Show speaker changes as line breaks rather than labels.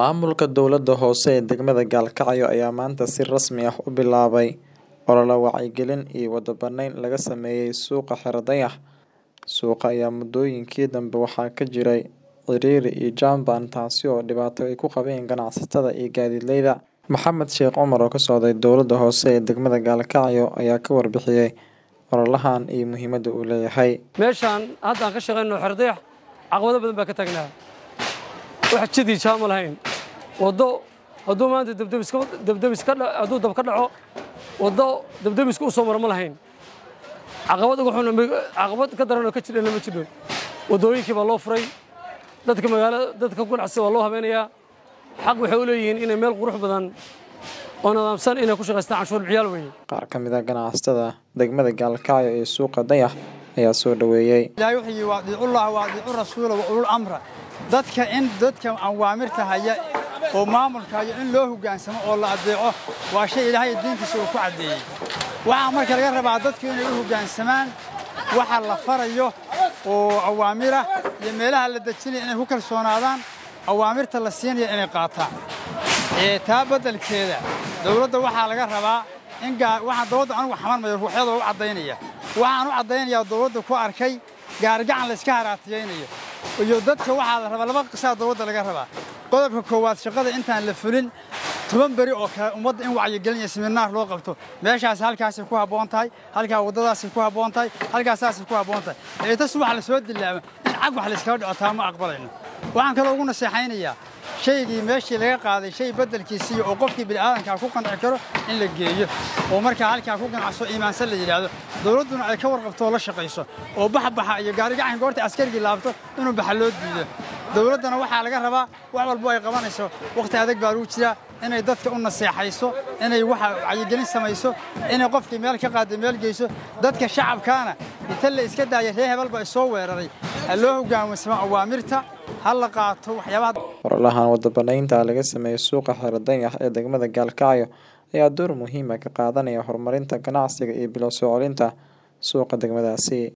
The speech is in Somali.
Maamulka dowladda hoose ee degmada Gaalkacyo ayaa maanta si rasmi ah u bilaabay olole wacyigelin iyo wada bannayn laga sameeyay suuqa Xero-Dayax. Suuqa ayaa muddooyinkii dambe waxaa ka jiray ciriiri iyo jam baan taasi oo dhibaato ay ku qabeen ganacsatada iyo gaadiidleyda. Maxamed Sheekh Cumar oo ka socday dowladda hoose ee degmada Gaalkacyo ayaa ka warbixiyay ololahan iyo muhiimadda uu leeyahay.
meeshaan hadda aan ka shaqayno Xero-Dayax caqabado badan baa ka taagnaa wax jidii jaam lahayn waddo hadduu maanta dabdabiska dabdabiska hadduu dab ka dhaco waddo dabdabiska u soo maro ma lahayn caqabad ugu xun caqabad ka daran oo ka jidhana ma jidho waddooyinkii baa loo furay dadka magaalada dadka ganacsiga waa loo habeenayaa xaq waxay u leeyihiin inay meel qurux badan oo nidaamsan inay ku shaqaystaan canshuur bixiyaal weeye
Qaar ka mid ah ganacsatada degmada Gaalkacyo ee suuqa Dayax ayaa soo dhaweeyay.
ilaahay wuxuu yidhi waadiicullah waadiicu rasuula wa ulul amra dadka in dadka awaamirta haya oo maamulka haya in loo hoggaansamo oo la adeeco waa shay ilaahay diinkiisa uu ku caddeeyey waxaa marka laga rabaa dadku inay u hoggaansamaan waxa la farayo oo awaamira iyo meelaha la dejinaya inay ku kalsoonaadaan awaamirta la siinaya inay qaataan ee taa beddelkeeda dowladda waxaa laga rabaa in waxaan dowladda anugu xamarmayo ruuxyadoo u caddaynaya waxaan u caddaynayaa dowladda ku arkay gaargacan layska haraatiyaynayo iyo dadka waxaa la rabaa laba qisaa dowladda laga rabaa qodobka koowaad shaqada intaan la fulin toban beri oo kale ummadda in wacyigelin iyo siminaar loo qabto meeshaas halkaasay ku habboon tahay halkaa waddadaasay ku habboon tahay halkaasaasay ku habboon tahay ee tas wax la soo dilaama in cag wax layskaga dhaco taa ma aqbalayno waxaan kaloo ugu naseexaynayaa shaygii meeshii laga qaaday shay beddelkiisii oo qofkii bini'aadankaa ku qanci karo in la geeyo oo markaa halkaa ku ganacso iimaansan la yidhaahdo dowladduna ay ka warqabto oo la shaqayso oo baxbaxa iyo gaarigacan goorta askarigii laabto inuu baxa loo diido dowladdana waxaa laga rabaa wax walbo ay qabanayso wakhti adag baa lagu jiraa inay dadka u naseexayso inay waxa wacyigelin samayso inay qofkii meel ka qaadday meel geyso dadka shacabkaana inta la iska daaya ree hebel baa soo weeraray ha loo hoggaansamo awaamirta ha la qaato waxyaabaha
Ololahan wada bannaynta laga sameeyay suuqa Xero-Dayax ee degmada Gaalkacyo ayaa door muhiim ah ka qaadanaya horumarinta ganacsiga iyo bilow soo celinta suuqa degmadaasi.